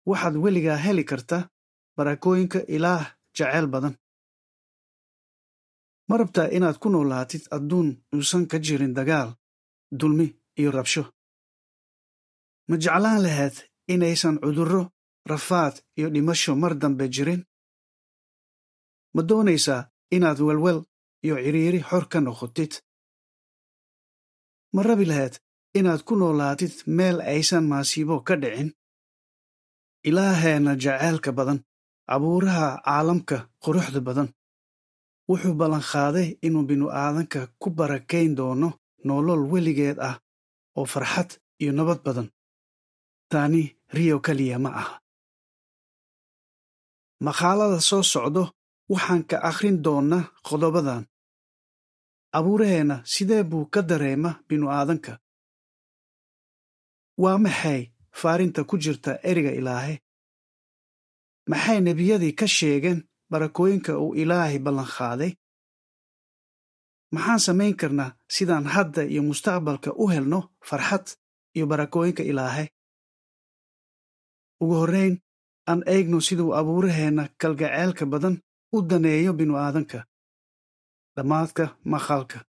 waxaad weligaa heli karta barakooyinka ilaah jaceyl badan ma rabtaa inaad ku noolaatid adduun uusan ka jirin dagaal dulmi iyo rabsho ma jeclaan lahayd inaysan cudurro rafaad iyo dhimasho mar dambe jirin ma doonaysaa inaad welwel iyo cidhiiri xor ka noqotid ma rabi lahayd inaad ku noolaatid meel aysan maasiibo ka dhicin ilaaheenna jaceylka badan abuuraha caalamka quruxda badan wuxuu ballanqaaday inuu binu-aadanka ku barakayn doono nolol weligeed ah oo farxad iyo nabad badan taani riyo keliya ma aha maqaalada soo socdo waxaan ka akhrin doonnaa qodobadan abuuraheenna sidee buu ka dareema binu-aadanka waa maxay faarinta ku jirta eriga ilaahay maxay nebiyadii ka sheegeen barakooyinka uu ilaahay ballanqaaday maxaan samayn karnaa sidaan hadda iyo mustaqbalka u helno farxad iyo barakooyinka ilaahay ugu horrayn aan eegno siduu abuuraheenna kalgaceylka badan u daneeyo binu-aadanka dhammaadka maqalka